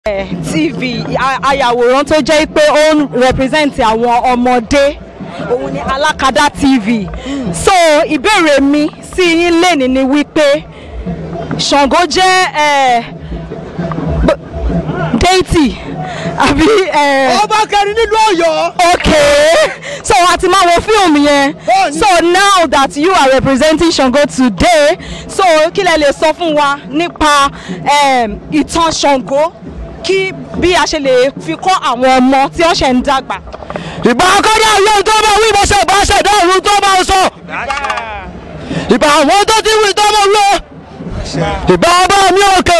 tv a- ayàwòrán tó jẹ́ pé ó ń represent àwọn ọmọdé òun ni alákadá tv so ìbéèrè mi sí yín lẹ́ni ni wípé ṣàngó jẹ́ eh, b- deity àbí. eh, ọba kẹrin nílùú Ọ̀yọ́. okay so a ti máa wo fíìmù yẹn Bẹ́ẹ̀ni. so now that you are representing Ṣàngó today so kí lẹ lè sọ fún wa nípa um, ìtàn Ṣàngó kí bí a ṣe lè fi kọ́ àwọn ọmọ tí wọ́n ṣẹ̀ ń dàgbà. ìbá akọ́dá ayé tó bá wí ìbọ̀sẹ̀ bá ṣẹ̀dá ọ̀run tó bá sọ. ìbá àwọn tó ti wí tó bá wí. ìbá ọba mi òkè.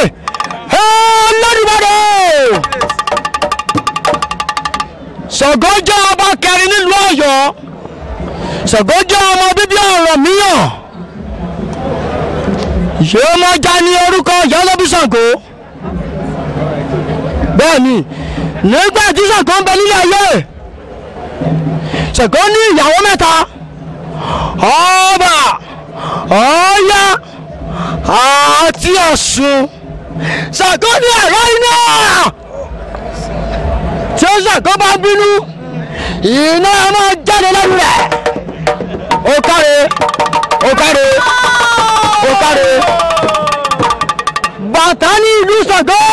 Olódùmarè. Ṣàngó jẹ́ ọba kẹrin nílùú Ọ̀yọ́. Ṣàngó jẹ́ ọmọ bíbí Ọ̀rànmíyàn. yóò mọ já ní orúkọ Ìyálóbí Ṣàngó. bẹ́ẹ̀ni nígbà tí Ṣàngó ń bẹ nílé ayé Ṣàngó ní ìyàwó mẹ́ta ọba Ọya àti Ọ̀ṣun Ṣàngó ní ẹ̀rọ iná tí ó Ṣàngó bá bínú iná máa jáde lẹ́nu rẹ̀ ó káre ó káre ó káre bàtà ní ìlú Ṣàngó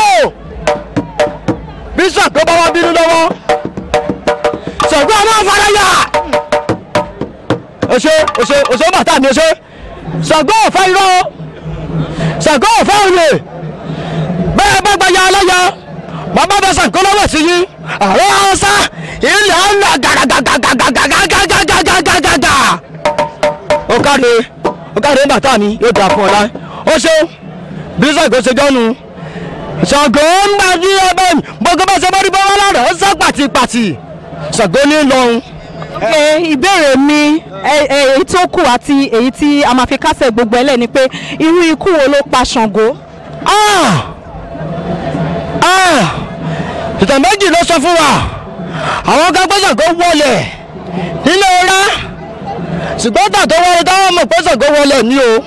bí Ṣàngó bá wá bínú lọ́wọ́ Ṣàngó a máa fara yà ọṣẹ ọṣẹ ọṣẹ bàtà mi ọṣẹ Ṣàngó ọ̀fẹ́ irọ́ Ṣàngó ọ̀fẹ́ òye bẹ́ẹ̀ bá gba ya aláya bàbá bẹ Ṣàngó lọ́wọ́ sí yín àwọn ọ̀sá ilẹ̀ ọ̀nà gàgàgàgàgàgàgàgàgàgàgàgà ó káre ó káre bàtà mi yóò dà fún ọ láì ó ṣe bí Ṣàngó ṣe jọ́nu Ṣàngó ń bá ní ẹbẹ̀ gbogbo bá ṣe bá rí bọ́wọ́ lára ó sá pàtìpàtì Ṣàngó ní lọ́hùn. Okay, ìbéèrè mi ẹ- ẹ- èyí tó kù àti èyí tí a máa fi kásẹ̀ gbogbo ẹ̀ lẹ̀ ni pé irú ikú wo ló pa Ṣàngó. Ah! Ah! ìtàn méjì ló sọ fún wa àwọn kan pé Ṣàngó wọlé nínú ọ̀rá ṣùgbọ́n tà tó wọlé táwọn mọ̀ pé Ṣàngó wọlé ní o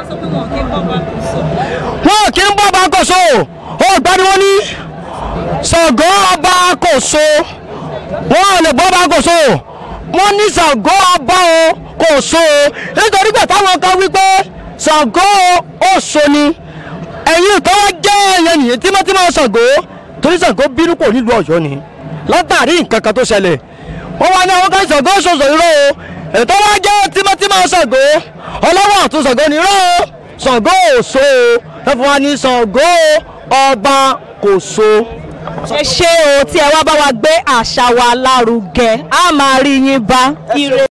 wọn kì í bọ́ ọba kòso ó gbádùn ní Ṣàngó ọba kòso wọn ò lè bọ́ ọba kòso wọn ní Ṣàngó ọba o kòso nítorí pé táwọn kan wí pé Ṣàngó Ọ̀ṣọ́ ni ẹ̀yin tó wá jẹ́ ẹ̀yẹ nìyẹn tímọ́tímọ́ Ṣàngó torí Ṣàngó bínú kò nílùú Ọ̀yọ́ ni látàrí nǹkan kan tó ṣẹlẹ̀ wọ́n wá ní àwọn kan Ṣàngó ṣoṣo irọ́ o ètò wá jẹ́ tímọ́tímọ́ Ṣàngó ọlọ́wọ́ àtún Ṣàngó ni irọ́ o Ṣàngó Ọ̀ṣọ́ o ẹ fún wa ní Ṣàngó ọba kò so. ẹ ṣé o tí ẹ wá bá wa gbé àṣà wa lárugẹ a máa rí yín bá ire.